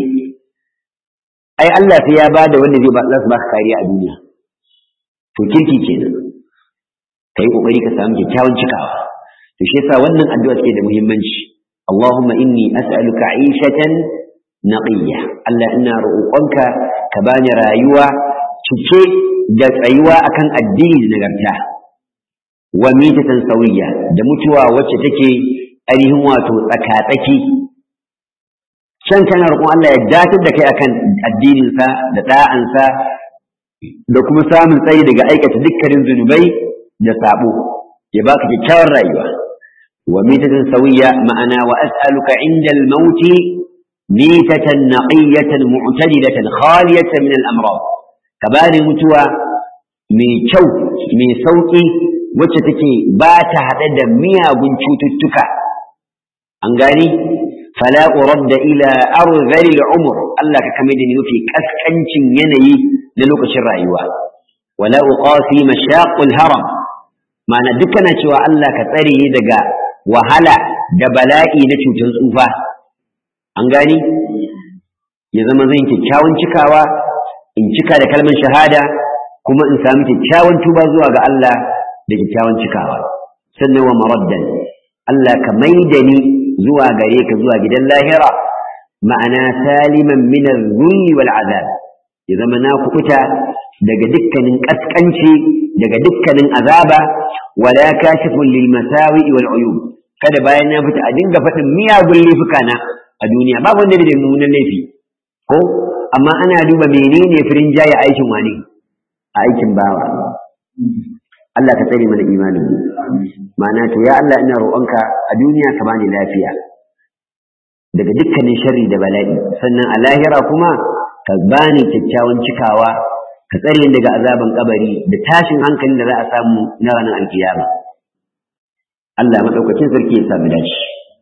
ai Allah sai ya ba da wanda zai ba za su baka kariya a duniya to kirki kenan ka yi ƙoƙari ka samu kyakkyawan cikawa to shi yasa wannan addu'a take da muhimmanci اللهم إني أسألك عيشة نقية ألا إنا رؤوقنك كباني رايوة تكي دس أيوة أكن الدين نغرتا وميتة سوية دمتوا وشتكي أريهم واتو أكاتكي can kana roƙon Allah ya datar da kai akan addininsa da ɗa'ansa da kuma samun tsayi daga aikata dukkanin zunubai da sabo ya baka kyakkyawar rayuwa وميتة سوية معنا وأسألك عند الموت ميتة نقية معتدلة خالية من الأمراض كبار متوى من شو من سوقي وتتكي بات هدد ميا بنشوت التكا أنقاني فلا أرد إلى أرذل العمر الله كمدني في كسكنش يني للوك الرأيوة ولا أقاسي مشاق الهرم معنى دكنا شوى الله كتري دقا wahala da bala'i na cutar tsufa an gani ya zama zan kyakkyawan cikawa in cika da kalmar shahada kuma in sami kyakkyawan tuba zuwa ga Allah da kyakkyawan cikawa sannan wa maraddan Allah ka maida ni zuwa gare ka zuwa gidan lahira ma'ana saliman min az-zulli wal azab ya zama na kukuta daga dukkanin kaskanci daga dukkanin azaba wala kashifun lil masawi wal uyub kada bayan na fita a dinga faɗin miyagun laifuka na a duniya babu wanda da mummunan laifi ko amma ana duba menene firin jaye aikin wani a aikin bawa Allah ka tsare mana imanin mu ma'ana to ya Allah ina roƙonka a duniya ka bani lafiya daga dukkanin sharri da bala'i sannan a lahira kuma ka bani kyakkyawan cikawa ka tsare daga azaban kabari da tashin hankalin da za a samu na ranar alkiyama Allah maɗaukacin sarki ya sami dashi.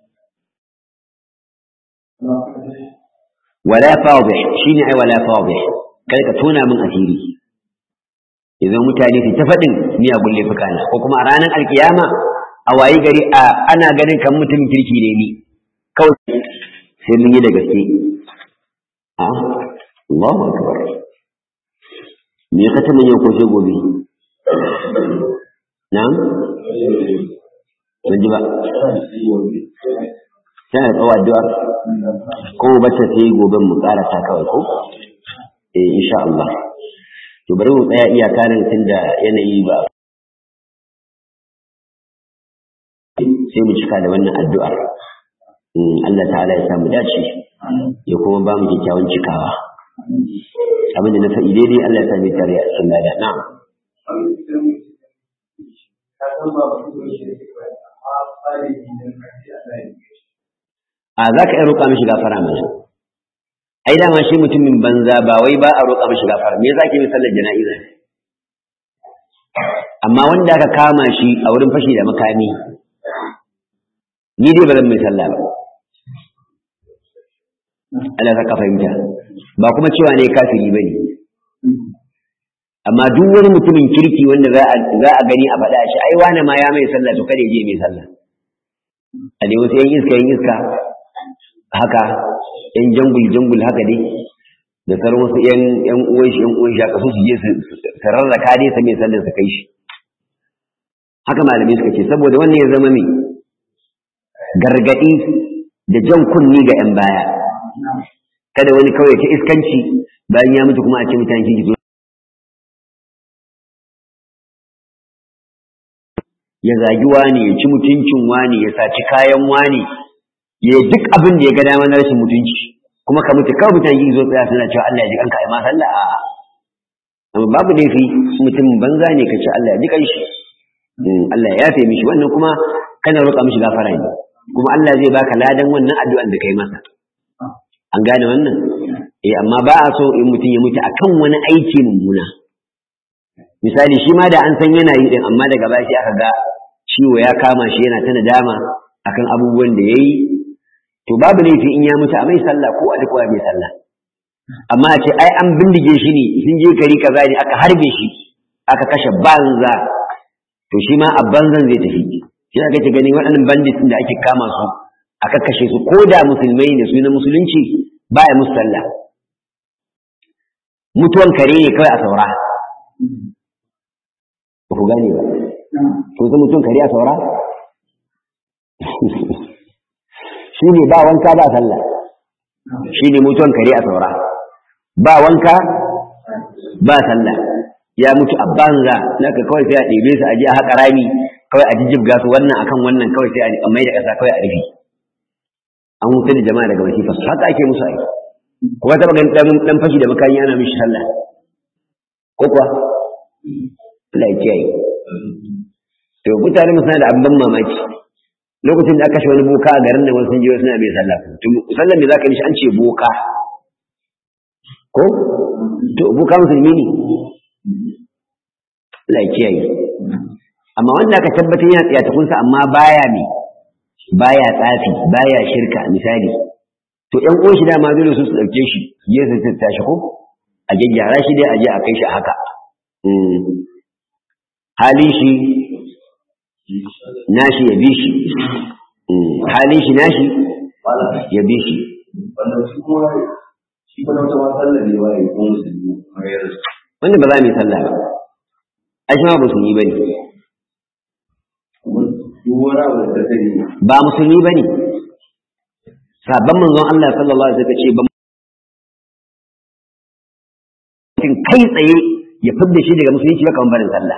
Wala fadih shi ne ai wala fadih, kai ka tona min asiri. Idan mutane su ta faɗin miyagun laifuka na, ko kuma a ranar alkiyama a wayi gari a ana ganin kan mutum kirki ne ni, kawai sai mun yi da gaske. A, Allahu Akbar. Me ya kasa yau ko sai gobe? Na'am? ban ji ba tana da tsawo addu'ar ko bacce sai gobe mu karasa kawai ko eh insha Allah to bari mu tsaya iyaka nan tunda yanayi ba sai mu cika da wannan addu'ar Allah ta'ala ya samu dace ya kuma ba mu kyakkyawan cikawa abin da na faɗi daidai Allah ya sami tare a sunna da na'am a za ka iya roƙa mishi gafara mana ai dama shi mutumin banza ba wai ba a roƙa mishi gafara me yasa ke mai sallar jana'iza amma wanda aka kama shi a wurin fashi da makami ni dai ba zan mai sallah ba Allah ka fahimta ba kuma cewa ne kafiri bane amma duk wani mutumin kirki wanda za a za a gani a faɗa shi ai wani ma ya mai sallah to kada ya je mai sallah a dai wasu yan iska yan iska haka yan jangul jangul haka dai da sauran wasu yan yan uwan shi yan uwan shi haka su je su rarraka dai sa mai sallah su kai shi haka malamai suka ce saboda wannan ya zama mai gargadi da jan kunni ga yan baya kada wani kawai ta iskanci bayan ya mutu kuma a ce mutane kiki ya zagi wani ya ci mutuncin wani ya saci kayan wani ya duk abin da ya ga dama na rashin mutunci kuma ka mutu kawai mutane kiki zo tsaya suna cewa Allah ya ji kanka ai ma sallah a amma babu laifi mutum banza ne ka ce Allah ya ji kanshi Allah ya yafe mishi wannan kuma kana roƙa mishi gafara ne kuma Allah zai baka ladan wannan addu'an da kai masa an gane wannan eh amma ba a so in mutum ya mutu akan wani aiki mummuna misali shi ma da an san yana yi din amma daga baya sai aka ga ciwo ya kama shi yana ta nadama akan abubuwan da yayi to babu laifi in ya mutu a mai sallah ko a duk mai sallah amma a ce ai an bindige shi ne sun je gari kaza ne aka harbe shi aka kashe banza to shi ma a banzan zai tafi shi aka ce gani waɗannan bandits da ake kama su aka kashe su ko da musulmai ne su na musulunci baya musu sallah mutuwan kare ne kawai a saura ba ku gane ba to zai mutuwan kare a saura shi ne ba wanka ba sallah shi ne mutuwan kare a saura ba wanka ba sallah ya mutu a banza naka kawai sai a ɗebe su a je a haƙa rami kawai a jijjibga su wannan akan wannan kawai sai a mai da ƙasa kawai a rufe an wuce da jama'a daga wasifa su haka ake musu aiki kuma taɓa ganin ɗan fashi da makani ana mishi sallah ko kuwa Allah ya kiyaye to mutane mu suna da abin ban mamaki lokacin da aka kashe wani boka a garin da wasu sun je suna mai sallah to sallan me zaka yi an ce boka ko to boka musulmi ne Allah ya kiyaye amma wanda aka tabbatar yana tsayatakunsa amma baya ne baya tsafi baya shirka misali to ƴan uwan shi dama dole su su dauke shi je su tattashi ko a gyaggyara shi dai a je a kai shi haka halin shi nashi ya bi shi halin shi nashi ya bi shi wanda ba za mu yi sallah ba ai shi ma ba su yi bane ba musulmi ba ne sabon manzon Allah sallallahu alaihi wasallam ce ba mutum kai tsaye ya fidda shi daga musulunci ba kamar barin sallah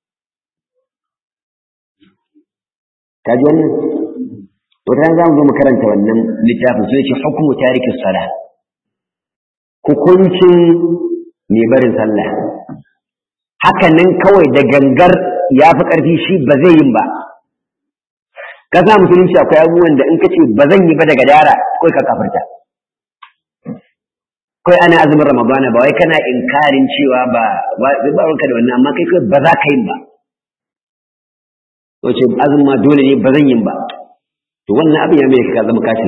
ka ji wannan wata ran za mu zo mu karanta wannan littafin sai ce hukumu tariki sala hukuncin mai barin sallah haka nan kawai da gangar ya fi ƙarfi shi ba zai yin ba ka sa musulunci akwai abubuwan da in ka ce ba zan yi ba daga dara kawai ka kafarta kawai ana azumin ramadana ba wai kana inkarin cewa ba ba ruwanka da wannan amma kai kawai ba za ka yin ba wace azumin ma dole ne ba zan yin ba to wannan abin ya mai ka zama kashi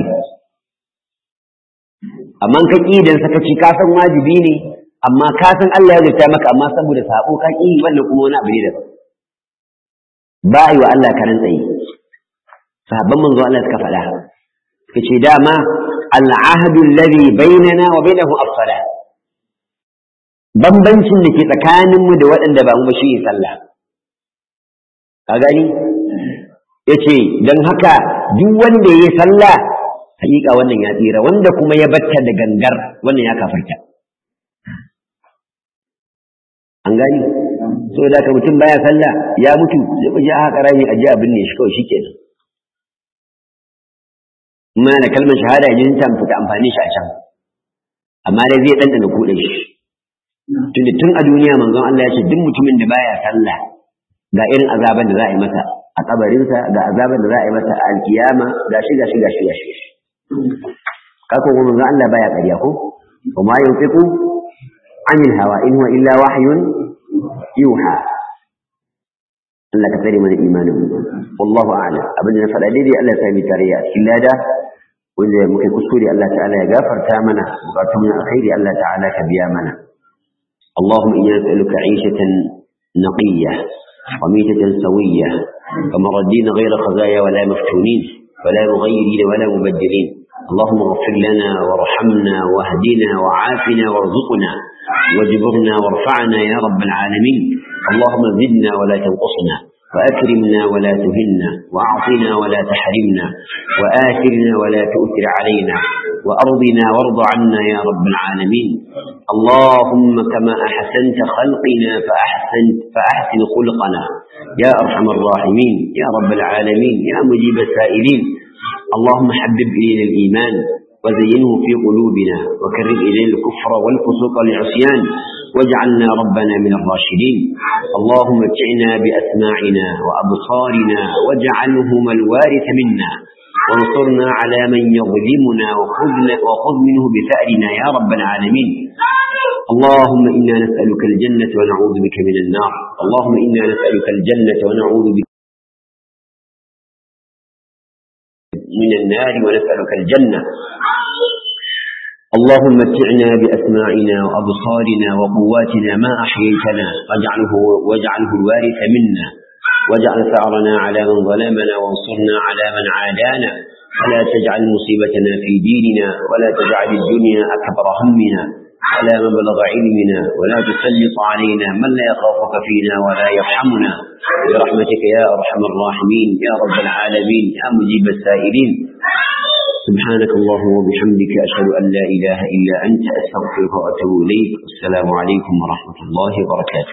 amma ka ƙi idan sakaci ka san wajibi ne amma ka san Allah ya zata maka amma saboda sabo ka ƙi wannan kuma wani abu ne daban ba yi wa Allah karan tsaye sahabban manzo Allah suka faɗa suka ce dama al'ahadu alladhi bainana wa bainahu as-salah bambancin da ke tsakanin mu da waɗanda ba mu ba shi sallah ka gani yace dan haka duk wanda yayi sallah hakika wannan ya tsira wanda kuma ya batta da gangar wannan ya kafarta an gani so da ka mutum baya sallah ya mutu sai ku je a haka rami a je abin ne shi kawai shikenan amma da kalmar shahada yin ta fita amfani shi a can amma dai zai ɗanɗana kuɗe shi tunda tun a duniya manzon Allah ya ce duk mutumin da baya sallah ga irin azaban da za a yi masa a kabarinsa ga azaban da za a yi masa a alkiyama ga shi ga shi ga shi ga shi kako kuma manzon Allah baya ƙarya ko wa ma yunfiqu anil hawa in huwa illa wahyun yuha Allah ka tsare mana imanin mu wallahu a'lam abin da na faɗa daidai Allah ya sami tarayya a cikin lada wanda muka kuskure Allah ta'ala ya gafarta mana bukatun mu alkhairi Allah ta'ala ka biya mana اللهم إنا نسألك عيشة نقية وميتة سوية كمردين غير خزايا ولا مفتونين ولا مغيرين ولا مبدلين اللهم اغفر لنا وارحمنا واهدنا وعافنا وارزقنا واجبرنا وارفعنا يا رب العالمين اللهم زدنا ولا تنقصنا وأكرمنا ولا تهنا وأعطنا ولا تحرمنا وآثرنا ولا تؤثر علينا وأرضنا وارض عنا يا رب العالمين اللهم كما أحسنت خلقنا فأحسنت فأحسن خلقنا يا أرحم الراحمين يا رب العالمين يا مجيب السائلين اللهم حبب إلينا الإيمان وزينه في قلوبنا وكرر إلينا الكفر والفسوق والعصيان واجعلنا ربنا من الراشدين اللهم اتعنا بأسماعنا وأبصارنا واجعلهما الوارث منا وانصرنا على من يظلمنا وخذنا وخذ منه بثأرنا يا رب العالمين اللهم إنا نسألك الجنة ونعوذ بك من النار اللهم إنا نسألك الجنة ونعوذ بك من النار ونسألك الجنة اللهم متعنا بأسماعنا وأبصارنا وقواتنا ما أحييتنا واجعله, واجعله الوارث منا واجعل ثأرنا على من ظلمنا وانصرنا على من عادانا ولا تجعل مصيبتنا في ديننا ولا تجعل الدنيا أكبر همنا ولا مبلغ علمنا ولا تسلط علينا من لا يخافك فينا ولا يرحمنا برحمتك يا أرحم الراحمين يا رب العالمين يا مجيب السائلين سبحانك اللهم وبحمدك أشهد أن لا إله إلا أنت أستغفرك وأتوب إليك السلام عليكم ورحمة الله وبركاته